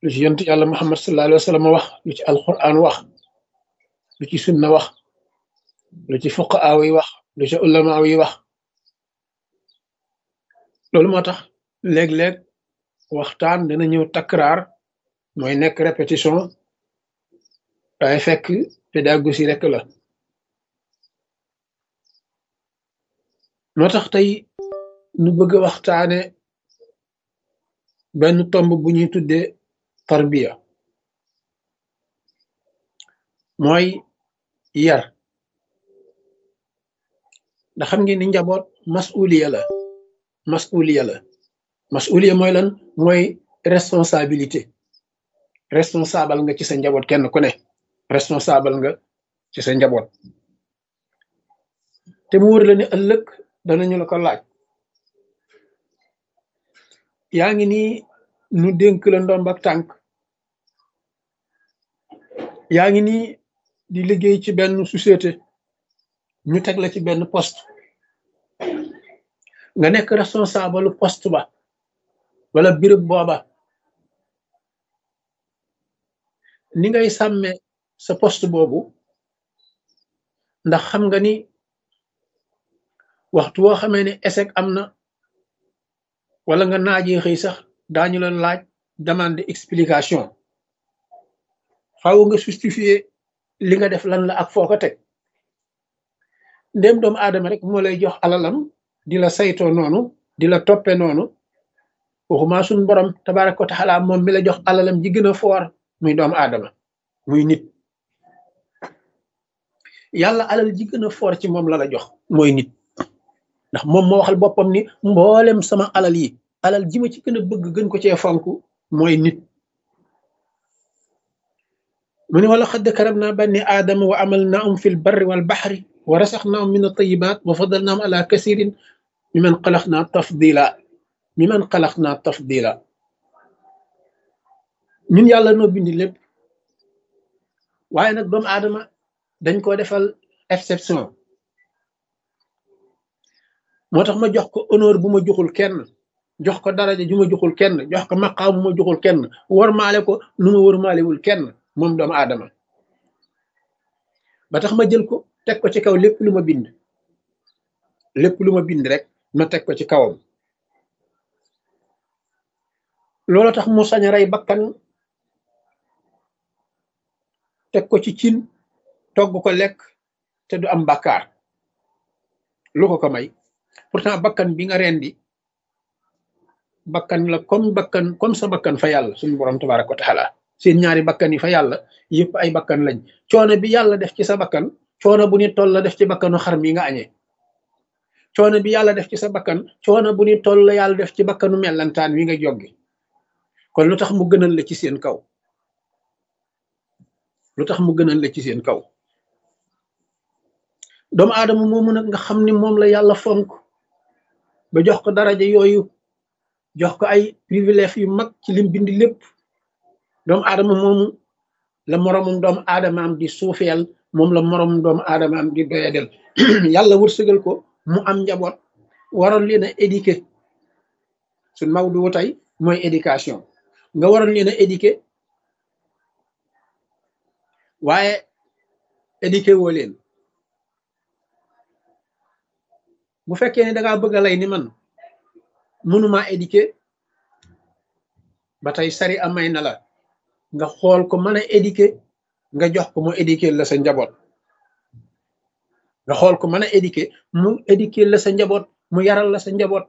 lu ci yonent yàlla muhammad sallallahu alayhi wa sallam wax lu ci alquran wax lu ci sunna wax lu ci fuqaaw yi wax lu ci ulamaaw yi wax loolu moo tax léeg-léeg waxtaan dana ñëw takraar mooy nekk répétition waaye fekk pédagogie rek la moo tax tey nu bëgg a waxtaane benn tomb bu ñuy tuddee tarbiya mooy yar ndax xam ngeen ni njaboot masuliya la masuliya la masuliya mooy lan mooy responsabilité responsable nga ci sa njaboot kenn ku ne responsable nga ci sa njaboot te mu wër la ni ëllëg danañu la ko laaj yaa ngi nii nu dénk la ndomb ak tànk yaa ngi nii di liggéey ci benn société ñu teg la ci benn poste nga nekk responsable poste ba wala birëb booba ni ngay sàmme sa poste boobu ndax xam nga ni waxtu woo xamee ne échec am na wala nga naajee xëy sax daañu la laaj demande explication faaw nga justifier li nga def lan la ak foo ko teg ndéem doomu aadama rek moo lay jox alalam di la saytoo noonu di la toppe noonu waxuma suñ borom tabaaraka wa taala moom mi la jox alalam ji gën a foor muy doomu aadama muy nit yàlla alal ji gën a foor ci moom la la jox mooy nit ndax moom moo waxal boppam ni mboolem sama alal yi alal ji ma ci gën a bëgg gën ko cee fonk mooy nit mu ne wala xadd karab naa banni aadama wa amal naahum fi l barri wal baxri wa rasax naahum min altayibat wa fadal naahum ala kasirin mi man xalax naa tafdila mi man xalax naa tafdila ñun yàlla noo bindi lépp waaye nag doomu aadama dañ ko defal exception moo tax ma jox ko honneur bu ma joxul kenn jox ko daraja ju ma joxul kenn jox ko maqaam bu ma joxul kenn warmaale ko nu ma warmaalewul kenn moom doomu aadama ba tax ma jël ko teg ko ci kaw lépp lu ma bind lépp lu ma bind rek ma teg ko ci kawam loolu tax mu sañ a rey bakkan teg ko ci cin togg ko lekk te du am bàkkaar lu ko ko may pourtant bakkan bi nga rendi bakkan la comme bakkan comme sa bakkan fa yàlla suñu borom tabaraka wa taala seen ñaari bakkan yi fa yàlla yëpp ay bakkan lañ coono bi yàlla def ci sa bakkan coono bu ni toll la def ci bakkanu xar mi nga añee coono bi yàlla def ci sa bakkan coono bu ni toll la yàlla def ci bakkanu mellantaan wi nga joggi kon lu tax mu gënal la ci seen kaw lu tax mu gënal la ci seen kaw doomu aadama moomu nag nga xam ni moom la yàlla fonk ba jox ko daraja yooyu jox ko ay privilège yu mag ci lim bind lépp doomu aadama moomu la moromum doomu aadama am di suufeel moom la moromum doomu aadama am di doyadel yàlla wërsëgal ko mu am njaboot waroon leen a éduquer suñ mawdu tey mooy éducation nga waroon leen a éduquer waaye éduquer woo leen bu fekkee ne dangaa bëgg a lay ni man mënumaa éduquer ba tey sari amay na la nga xool ko mën a éduquer nga jox ko mu éduquer la sa njaboot nga xool ko mën a éduquer mu éduquer la sa njaboot mu yaral la sa njaboot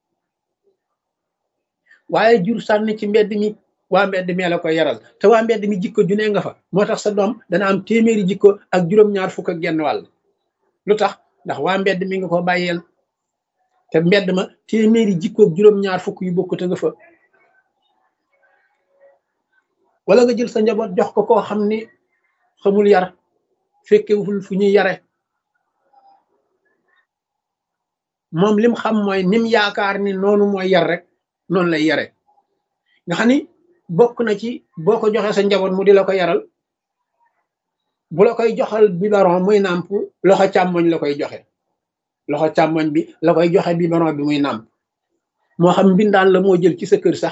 waaye jur sànni ci mbedd mi waa mbedd mi la koy yaral te waa mbedd mi jikko ju ne nga fa moo tax sa doom dana am téeméeri jikko ak juróom-ñaar fukk ak genn wàll lu tax ndax waa mbedd mi nga ko bàyyeel te mbedd ma téeméeri jikko ak juróom-ñaar fukk yu bokkute nga fa wala nga jël sa njaboot jox ko koo xam ni xamul yar fekkewul fu ñuy yare moom lim xam mooy nim yaakaar ni noonu mooy yar rek noonu lay yare nga xam ni bokk na ci boo ko joxee sa njaboot mu di la ko yaral bu la koy joxal biberon muy nàmp loxo càmmoñ la koy joxe loxo càmmoñ bi la koy joxe biberon bi muy nàmp moo xam mbindaan la moo jël ci sa kër sax